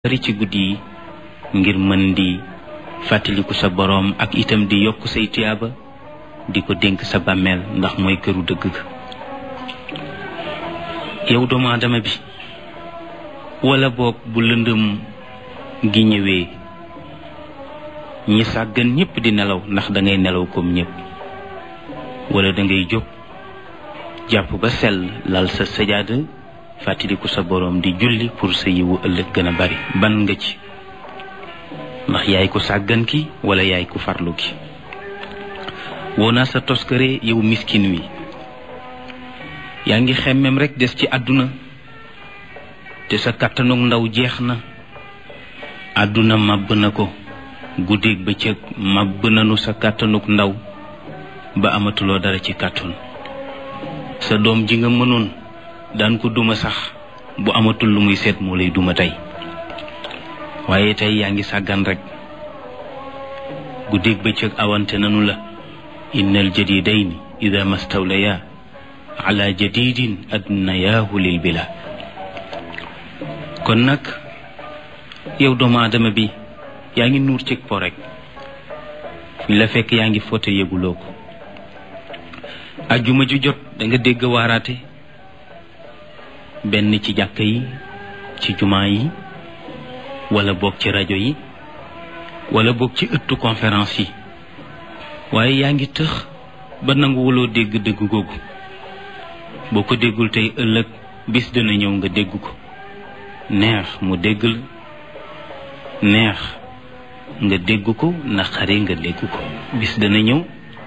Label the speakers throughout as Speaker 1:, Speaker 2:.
Speaker 1: bari ci guddi yi ngir mën di fàttaliku sa boroom ak itam di yokk say tiyaaba di ko dénk sa bàmmeel ndax mooy këru dëgg ga yow doomu aadama bi wala boog bu lëndëm gi ñëwee ñi sàggan ñépp di nelaw ndax dangay nelaw comme ñépp wala dangay jóg jàpp ba sell lal sa sajaada fàttaliku sa boroom di julli pour sa yiwu ëllëg gën a bari ban nga ci ndax yaay ku sàggan ki wala yaay ku farlu ki woo naa sa toskare yow miskin wi yaa ngi xemmem rekk des ci àdduna te sa kàttanug ndaw jeex na àdduna màbb na ko guddeeg bëccëg màbb nanu sa kàttanug ndaw ba amatuloo dara ci kàttun sa doom ji nga mënoon daan ko duma sax bu amatul lu muy seet moo lay duma tey waaye tey yaa ngi sàggan rekk guddeeg bëccëg awante nanu la innal jadidayni ida mastawlaya ala jadidin adnayaahu lil bila kon nag yow doomu aadama bi yaa ngi nuur cig po rek fuñ la fekk yaa ngi foote yëguloo ko ajjuma ju jot da nga dégg waaraate benn ci jàkka yi ci jumaa yi wala boog ci rajo yi wala boog ci ëttu conférence yi waaye yaa ngi tëx ba nanguwuloo dégg dégg googu boo ko déggul tey ëllëg bis dina ñëw nga dégg ko neex mu dégg la neex nga dégg ko naqari nga dégg ko bis dana ñëw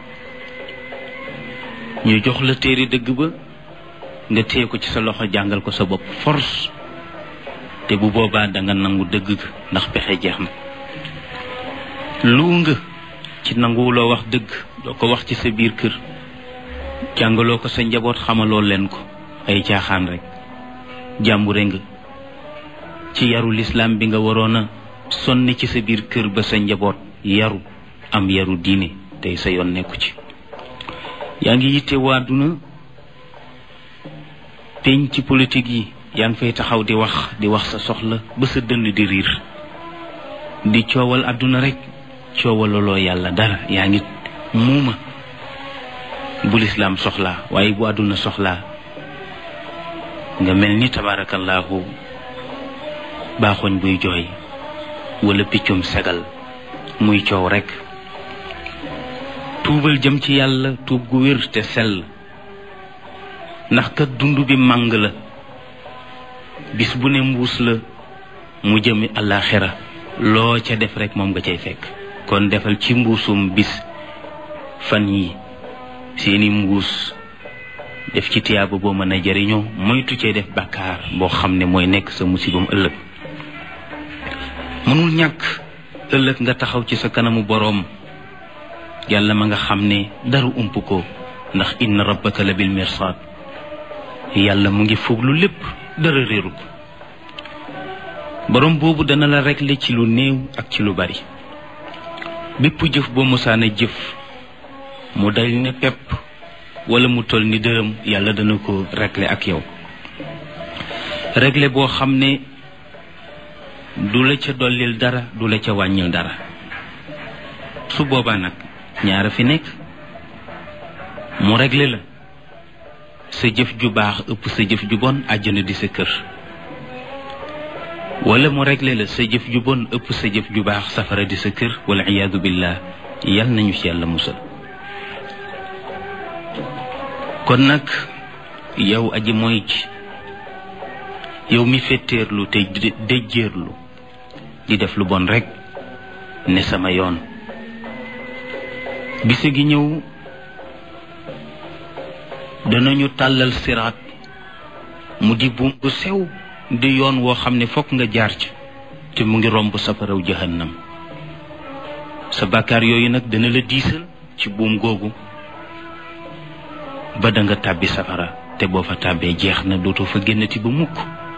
Speaker 1: ñu jox la téere dëgg ba nga téye ko ci sa loxo jàngal ko sa bopp force te bu boobaa danga nangu dëgg ga ndax pexe jeex na lu nga ci nanguwuloo wax dëgg doo ko wax ci sa biir kër jàngaloo ko sa njaboot xamaloo leen ko ay caaxaan rek jàmbure nga ci yaru lislaam bi nga waroon a sonni ci sa biir kër ba sa njaboot yaru am yaru diine tey sa yoon nekku ci yaa ngi yitte waa duna peñ ci politique yi yaa ngi fay taxaw di wax di wax sa soxla ba sa dënn di riir di coowal àdduna rek coowalaloo yàlla dara yaa ngi muuma bu lislaam soxlaa waaye bu àdduna soxlaa nga mel ni tabaarakallaahu baaxoñ buy jooy wala piccum segal muy coow rek tuubal jëm ci yàlla tuub gu wér te sell ndax kat dund bi màng la bis bu ne mbuus la mu jëmi àllaaxira loo ca def rek moom nga cay fekk kon defal ci mbuusum bis fan yi seeni mbuus def ci tiyaaba boo mën a jariñoo moytu cee def bàkkaar boo xam ne mooy nekk sa musibam ëllëg mënul ñàkk ëllëg nga taxaw ci sa kanamu boroom yàlla ma nga xam ne dara ump ko ndax inna rabbaka la bil mirsaad yàlla mu ngi fooglu lépp dara réeru ko boroom boobu dana la régler ci lu néew ak ci lu bari bépp jëf boo mosaana jëf mu dal ne pepp wala mu toll ni dërëm yàlla dana ko régler ak yow régler boo xam ne du la ca dollil dara du la ca wàññil dara su boobaa nag ñaara fi nekk mu régler la sa jëf ju baax ëpp sa jëf ju bon àjjana di sa kër wala mu régler la sa jëf ju bon ëpp sa jëf ju baax safara di sa kër wala iyaadu billah yal nañu ci yàlla musal kon nag yow aji mooy ci yow mi fetteerlu te déjjeerlu di def lu bon rekk ne sama yoon bise gi ñëw danañu tàllal siraat mu di buum bu sew di yoon woo xam ne fokk nga jaar ci te mu ngi romb safaraw jahannam sa bàkkaar yooyu nag dana la diisal ci buum googu ba da nga tàbbi safara te boo fa tàbbee jeex na dootoo fa génnati ba mukk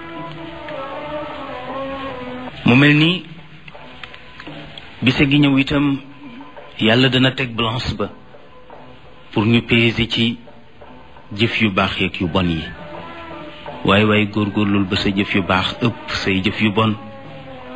Speaker 1: mu mel ni bise gi ñëw itam yàlla dana teg balance ba pour ñu peser ci jëf yu baax yeeg yu bon yi waaye waaye góorgóorlul ba sa jëf yu baax ëpp say jëf yu bon